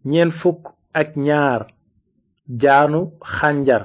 ñeent fukk ak ñaar jaanu xànjar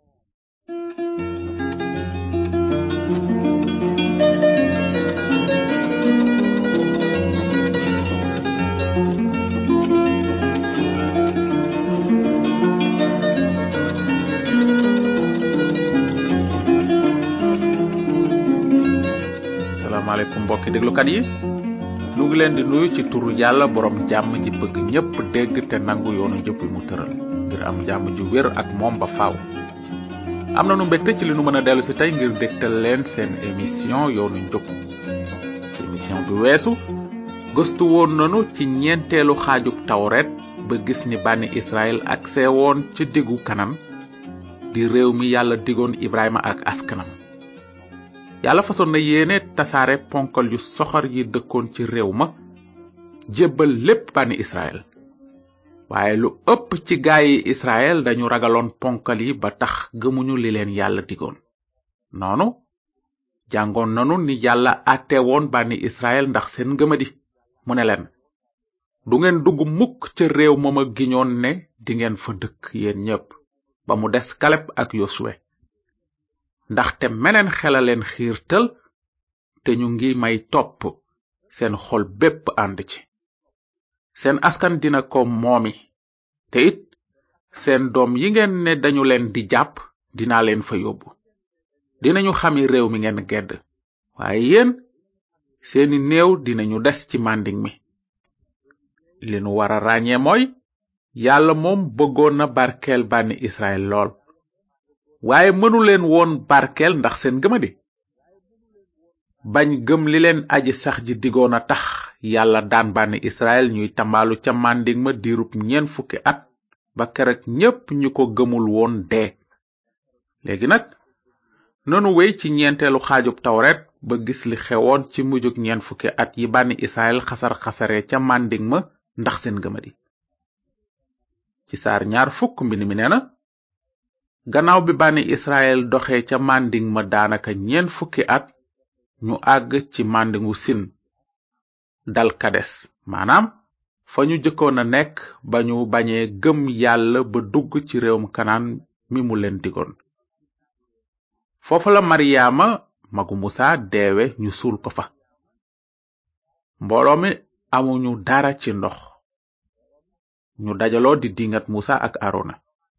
salaamaaleykum mbokki déglukat yi nu ngi leen di nuyu ci turu yàlla borom jàmm ji bëgg ñépp dégg te nangu yoonu njëpp mu tëral ngir am jàmm ju wér ak moom ba faaw am na nu mbégte ci li nu mën a dellu si tey ngir dégtal leen seen émission yoonu njub ci émission bi weesu gëstu woon nanu ci ñeenteelu xaajub tawret ba gis ni bànni israel ak seewoon ca diggu kanam di réew mi yàlla digoon ibrahima ak askanam yàlla fasoon na yéene tasaare ponkal yu soxor yi dëkkoon ci réew ma jébbal lépp bànni israel waaye lu ëpp ci gaayi israel dañu ragaloon ponkal yi ba tax gëmuñu li leen yàlla digoon noonu jàngoon nanu ni yàlla àtte woon bànni israel ndax seen ngëmadi mu ne leen du ngeen dugg mukk ca réew ma ma giñoon ne dingeen fa dëkk yéen ñépp ba mu des kaleb ak yosuwe ndaxte meneen xela leen xiirtal te ñu ngi may topp seen xol bépp ànd ci seen askan dina ko moomi te it seen doom yi ngeen ne dañu leen di jàpp dinaa leen fa yóbbu dinañu xami réew mi ngeen gedd waaye yéen seeni néew dinañu des ci mànding mi li nu wara ràññee mooy yàlla moom bëggoon na barkeel bànni israel lool waaye mënu leen woon barkeel ndax seen gëmadi bañ gëm li leen aji sax ji digoon a tax yàlla daan bànni israel ñuy tambaalu ca mànding ma diirub ñeen fukki at ba kerek ñépp ñu ko gëmul woon dee léegi nag nanu wey ci ñeenteelu xaajub tawret ba gis li xewoon ci mujjug ñeen fukki at yi bànni israel xasar-xasare ca mànding ma ndax seen gëmadi ci saar ñaar fukk mbind mi nee na gannaaw bi bànni israel doxee ca mànding ma daanaka ñeen fukki at ñu àgg ci màndingu sin dal kades maanaam fa ñu jëkkoon a nekk ba ñu bañee gëm yàlla ba dugg ci réewum kanaan mi mu leen digoon foofa la maryaama magu musa deewe ñu suul ko fa mbooloo mi amuñu dara ci ndox ñu dajaloo di dingat musa ak arona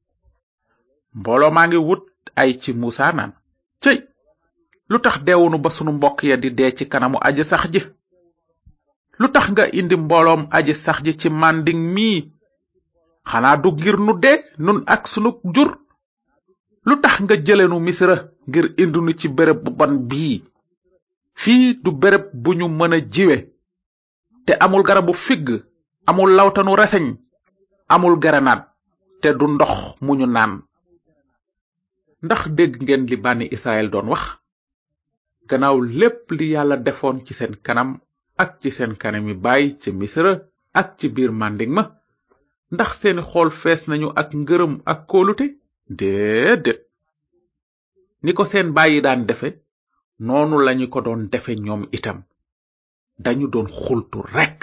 mbooloo maa ngi wut ay ci musa naan cëy lu tax deewunu ba sunu mbokk ya di dee ci kanamu aji sax ji lu tax nga indi mbooloom aji sax ji ci mànding mii xanaa du ngir nu dee nun ak sunu jur lu tax nga jëlenu misra ngir indi nu ci béréb bu bon bii fii du béréb bu ñu mën a jiwe te amul garabu figg amul lawtanu reseñ amul garanaat te du ndox mu ñu naan ndax dégg ngeen li bànni israel doon wax gannaaw lépp li yàlla defoon ci seen kanam ak ci seen kanami baay ci misra ak ci biir mànding ma ndax seeni xool fees nañu ak ngërëm ak kóolute déedéet ni ko seen bàyyi daan defe noonu lañu ko doon defe ñoom itam dañu doon xultu rekk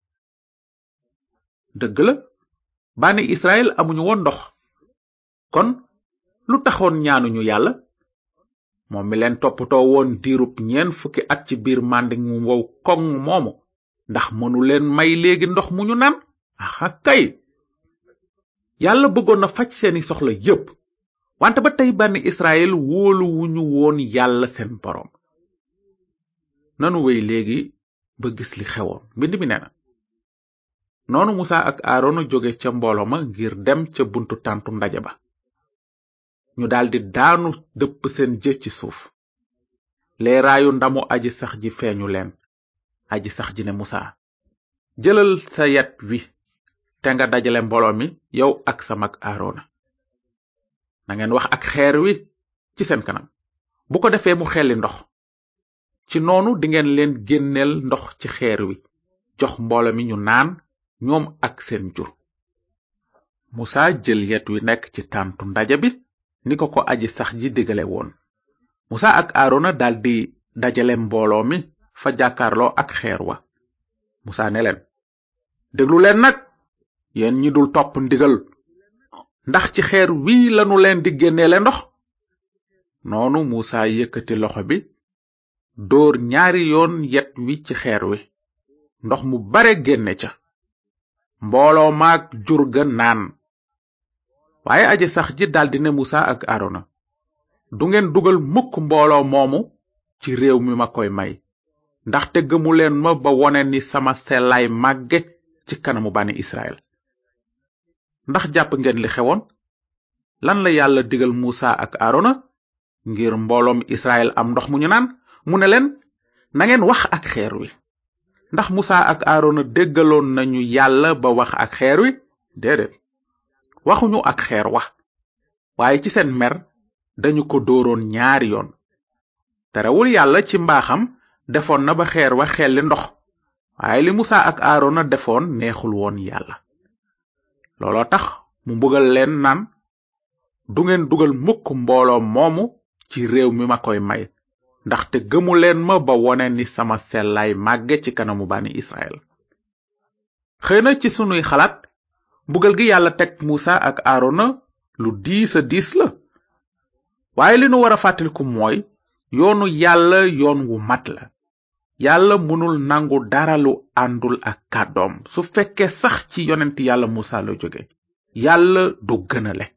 dëgg la bànni israel amuñu woon ndox kon lu taxoon ñaanuñu yàlla moom mi leen toppatoo woon diirub ñeen fukki at ci biir mànding mu wow koŋ moomu ndax mënu leen may léegi ndox mu ñu naan aha kay yàlla bëggoon na faj seeni soxla yépp wante ba tey bànni israel wóolu wuñu woon yàlla seen boroom nanu wey léegi ba gis li xewoon mbind mi nee na noonu musa ak aarona jóge ca mbooloo ma ngir dem ca buntu tàntu ndaje ba ñu daldi daanu dëpp seen jë ci suuf leeraayu ndamu aji sax ji feeñu leen aji sax ji ne musa jëlal sa yet wi te nga dajale mbooloo mi yow ak sa mag aarona nangeen wax ak xeer wi ci seen kanam bu ko defee mu xelli ndox ci noonu dingeen leen génneel ndox ci xeer wi jox mbooloo mi ñu naan ñoom ak seen jur musa jël yet wi nekk ci tàntu ndaje bi ni ko ko aji sax ji digale woon musa ak aarona daldi dajale mbooloo mi fa jàkkaarloo ak xeer wa musa ne leen déglu leen nag yéen ñi dul topp ndigal ndax ci xeer wii lanu leen di génneele ndox noonu muusa yëkkati loxo bi dóor ñaari yoon yet wi ci xeer wi ndox mu bare génne ca mbooloo maag jur ga naan waaye aji sax ji daldi ne musa ak arona du ngeen dugal mukk mbooloo moomu ci réew mi ma koy may ndaxte gëmu leen ma ba wone ni sama sellaay màgge ci kanamu bani israel ndax jàpp ngeen li xewoon lan la yàlla digal musa ak arona ngir mbooloom israel am ndox mu ñu naan mu ne leen nangeen wax ak xeer wi ndax musa ak arona déggaloon nañu yàlla ba wax ak xeer wi déedéet waxuñu ak xeer wa waaye ci seen mer dañu ko dooroon ñaari yoon terewul yàlla ci mbaaxam defoon na ba xeer wa xelli ndox waaye li musa ak arona defoon neexul woon yàlla looloo tax mu mbugal leen naan du ngeen dugal mukk mbooloo moomu ci réew mi ma koy may ndaxte gëmu leen ma ba wone ni sama sellaay màgge ci kanamu bani israel xëy na ci sunuy xalaat mbugal gi yàlla teg musa ak arona lu diis a diis la waaye li nu war a fàttaliku mooy yoonu yàlla yoon wu mat la yàlla mënul nangu dara lu àndul ak kàddoom su fekkee sax ci yonent yàlla musa la jóge yàlla du gënale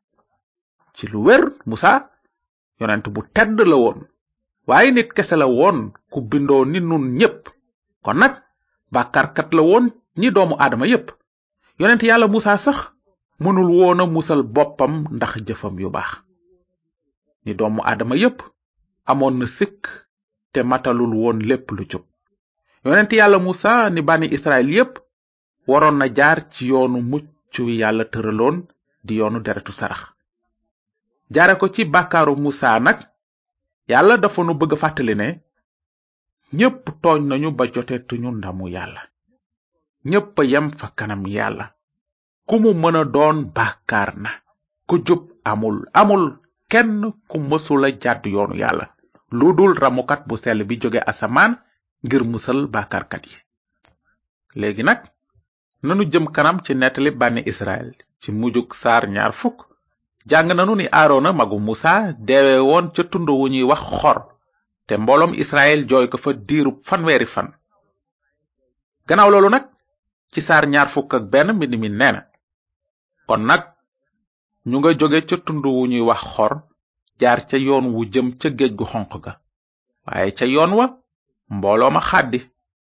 ci lu wér musa yonent bu tedd la woon waaye nit kese la woon ku bindoo ni nun ñépp kon nag bàkkaarkat la woon ni doomu aadama yépp yonent yàlla musa sax mënul woon a musal boppam ndax jëfam yu baax ni doomu aadama yépp amoon na sikk te matalul woon lépp lu jub yonent yàlla musa ni bani israel yépp waroon na jaar ci yoonu mucc wi yàlla tëraloon di yoonu deretu sarax jaare ko ci bàkkaaru musa nag yàlla dafa nu bëgg fàttali ne ñépp tooñ nañu ba jotetuñu ndamu yàlla ñépp a yem fa kanam yàlla ku mu mën a doon bàkkaar na ku jub amul amul kenn ku mësula jàdd yoonu yàlla lu dul ramukat bu sell bi jóge asamaan ngir musal bàkkaarkat yi léegi nag nanu jëm kanam ci nettali bànni israel ci mujjug saar ñaar fukk jàng nanu ni aarona magu musa deewe woon ca tund wu ñuy wax xor te mbooloom israel jooy ko fa diirub fanweeri fan gannaaw loolu nag ci saar ñaar fukk ak benn mbind mi nee na kon nag ñu nga jóge ca tund wu ñuy wax xor jaar ca yoon wu jëm ca géej gu xonq ga waaye ca yoon wa mbooloo ma xàddi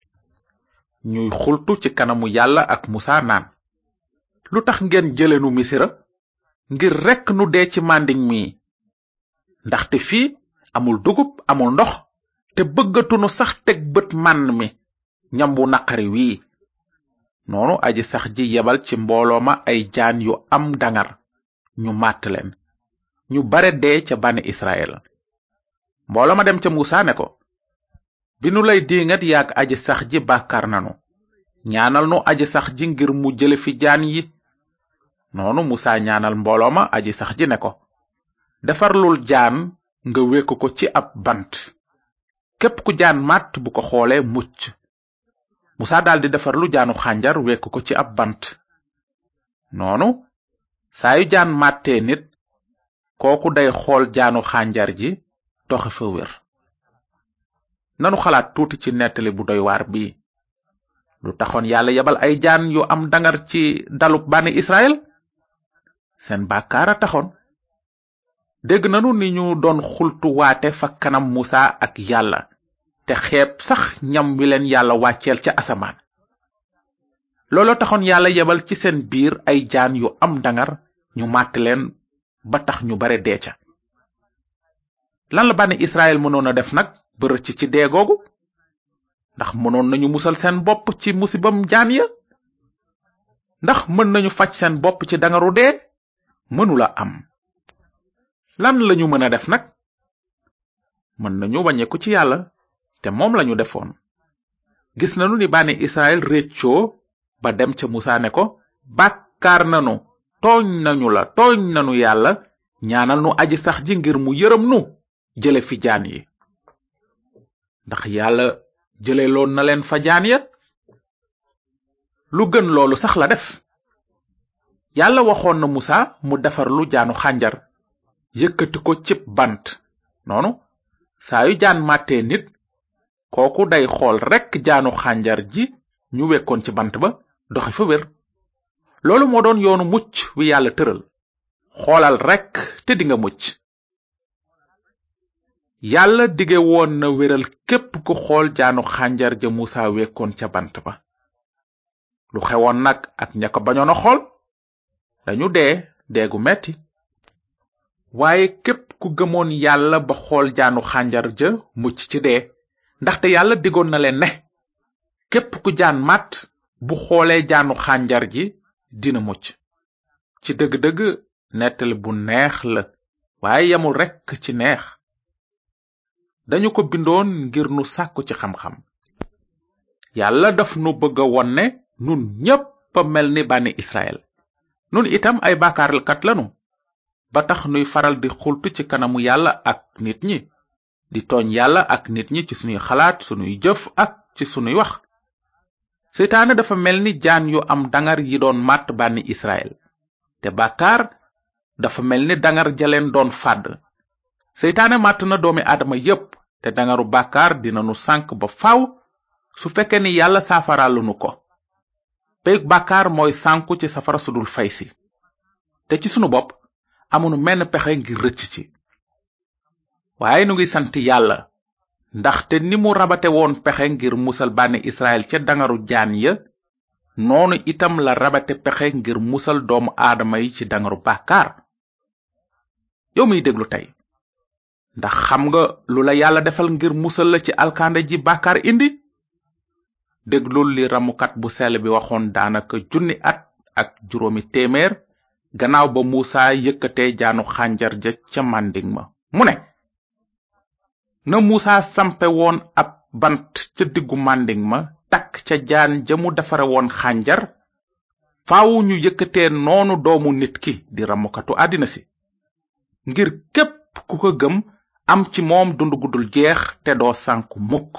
ñuy xultu ci kanamu yàlla ak musa naan lu tax ngeen jëlenu misira ngir rekk nu dee ci màndiŋ mi ndaxte fii amul dugub amul ndox te bëggatunu sax teg bët mànn mi ñam wu naqari wii noonu aji sax ji yebal ci mbooloo ma ay jaan yu am dangar ñu màtt leen ñu bare dee ca bani israel mbooloo ma dem ca musa ne ko bi nu lay diingat yaag aji sax ji bàkkaar nanu ñaanal nu aji sax ji ngir mu jële fi jaan yi noonu musa ñaanal mbooloo ma aji sax ji ne ko defarlul jaan nga wekk ko ci ab bant képp ku jaan màtt bu ko xoolee mucc musa daldi defarlu jaanu xànjar wekk ko ci ab bant noonu saa yu jaan màttee nit kooku day xool jaanu xànjar ji doxe fa wér nanu xalaat tuuti ci nettali bu doy waar bii lu taxoon yàlla yebal ay jaan yu am dangar ci dalub bani israel seen bàkkaar a taxoon dégg nanu ni ñu doon xultu waate fa kanam musa ak yàlla te xeeb sax ñam wi leen yàlla wàcceel ca asamaan looloo taxoon yàlla yebal ci seen biir ay jaan yu am dangar ñu màtt leen ba tax ñu bare dee ca lan la bani israel mënoon a def nag ba rëcc ci dee googu ndax mënoon nañu musal seen bopp ci musibam jaan ya ndax mën nañu faj seen bopp ci dangaru dee mënula am lan lañu mën a def nag mën nañu wàññeeku ci yàlla te moom lañu defoon gis nanu ni bani israel réccoo ba dem ca musa ne ko bàkkaar nanu tooñ nañu la tooñ nanu yàlla ñaanal nu aji sax ji ngir mu yërëm nu jële fi jaan yi ndax yàlla jële loon na leen fa jaan ya lu gën loolu sax la def yàlla waxoon na musa mu defar lu jaanu xànjar yëkkati ko cib bant noonu saa yu jaan màttee nit kooku day xool rekk jaanu xànjar ji ñu wekkoon ci bant ba doxi fa wér loolu moo doon yoonu mucc wi yàlla tëral xoolal rekk te dinga mucc yàlla dige woon na wéral képp ku xool jaanu xànjar ja musa wekkoon ca bant ba lu xewoon nag ak ña ko bañoon a xool dañu dee deegu metti waaye képp ku gëmoon yàlla ba xool jaanu xànjar ja mucc ci dee ndaxte yàlla digoon na leen ne képp ku jaan màtt bu xoolee jaanu xànjar ji dina mucc ci dëgg-dëgg nettali bu neex la waaye yamul rekk ci neex dañu ko bindoon ngir nu sàkku ci xam-xam yàlla daf nu bëgg a won ne nun ñépp a mel ni bànni israel nun itam ay baakaarkat lanu ba tax nuy faral di xultu ci kanamu yàlla ak nit ñi di tooñ yàlla ak nit ñi ci sunuy xalaat sunuy jëf ak ci sunuy wax seytaane dafa mel ni jaan yu am dangar yi doon màtt bànni israel te bàkkaar dafa mel ni dangar jaleen doon fàdd seytaane màtt na doomi aadama yépp te dangaru bàkkaar dina nu sànk ba faw su fekkee ni yàlla saafaraalunu ko peyug bàkkaar mooy sànku ci safara sudul fay si te ci sunu bopp amunu menn pexe ngir rëcc ci waaye nu ngi sant yàlla ndaxte ni mu rabate woon pexe ngir musal bànni israel ca dangaru jaan ya noonu itam la rabate pexe ngir musal doomu aadama yi ci dangaru bàkkaar yow miy déglu tey ndax xam nga lu la yàlla defal ngir musal la ci alkande ji bàkkaar indi déglul li ramukat bu sell bi waxoon daanaka junni at ak juróomi téeméer gannaaw ba muusa yëkkatee jaanu xànjar ja ca mànding ma mu ne na muusa sampe woon ab bant ca diggu mànding ma takk ca jaan ja mu defare woon xànjar faawu ñu yëkkatee noonu doomu nit ki di ramukatu àddina si ngir képp ku ko gëm am ci moom dund gudul jeex te doo sànku mukk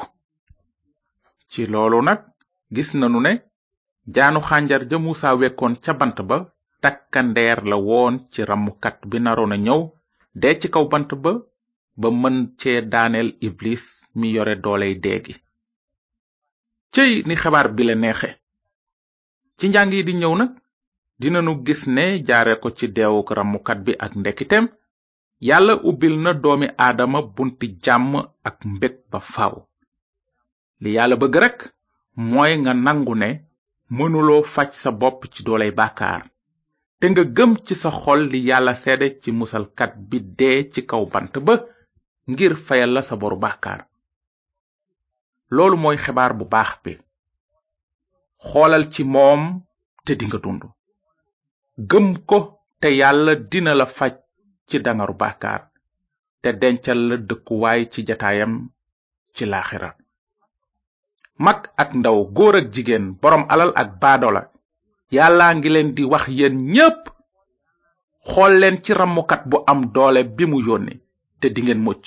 ci loolu nag gis nanu ne jaanu xànjar ja muusa wekkoon ca bant ba takkandeer la woon ci ramukat bi naroon a ñëw dee ci kaw bant ba ba mën cee daaneel iblis mi yore dooley deegi cëy ni xabaar bi la neexe ci njàng yi di ñëw nag dinanu gis ne jaare ko ci deewuk ramukat bi ak ndekiteem yàlla ubbil na doomi aadama bunti jàmm ak mbég ba faaw li yàlla bëgg rekk mooy nga nangu ne mënuloo faj sa bopp ci dooley bàkkaar te nga gëm ci sa xol li yàlla seede ci musalkat bi dee ci kaw bant ba ngir fayal la sa boru bàkkaar loolu mooy xibaar bu baax bi xoolal ci moom te dinga dund gëm ko te yàlla dina la faj ci dangaru bàkkaar te dencal la dëkkuwaay ci jataayam ci laaxira mag ak ndaw góor ak jigéen boroom alal ak baadola yàllaa ngi leen di wax yéen ñépp xool leen ci ramukat bu am doole bi mu yónni te dingeen mucc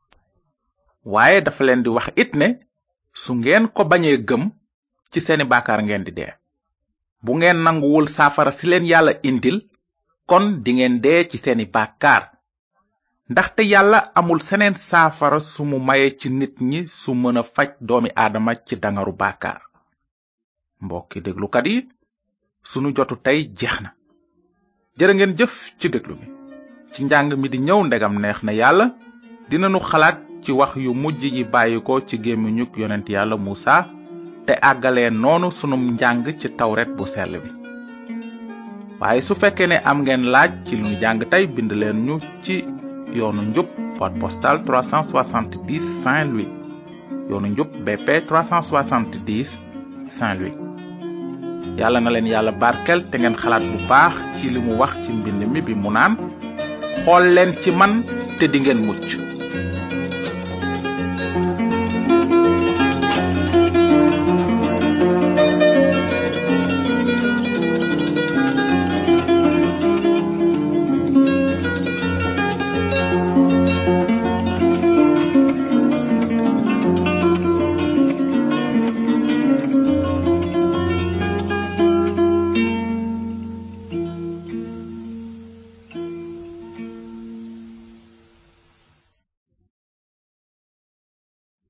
waaye dafa leen di wax it ne su ngeen ko bañee gëm ci seeni baakaar ngeen di dee bu ngeen nanguwul saafara si leen yàlla indil kon dingeen dee ci seeni baakaar ndaxte yàlla amul seneen saafara su mu maye ci nit ñi su mën a faj doomi aadama ci dangaru baakaar mbokki déglukat yi sunu jotu tey jeex na jërë ngeen jëf ci déglu bi ci njàng mi di ñëw ndegam neex na yàlla dinanu xalaat ci wax yu mujj yi bàyyi ko ci gémmiñuk yonent yàlla muusa te àggalee noonu sunum njàng ci tawret bu sell bi waaye su fekkee ne am ngeen laaj ci lu ñu jàng tey bind leen ñu ci yoonu njub boîte postale 370 Saint-Louis yoonu njub BP 370 Saint-Louis yàlla na leen yàlla barkel te ngeen xalaat bu baax ci li mu wax ci mbind mi bi mu naan xool leen ci man te dingeen mucc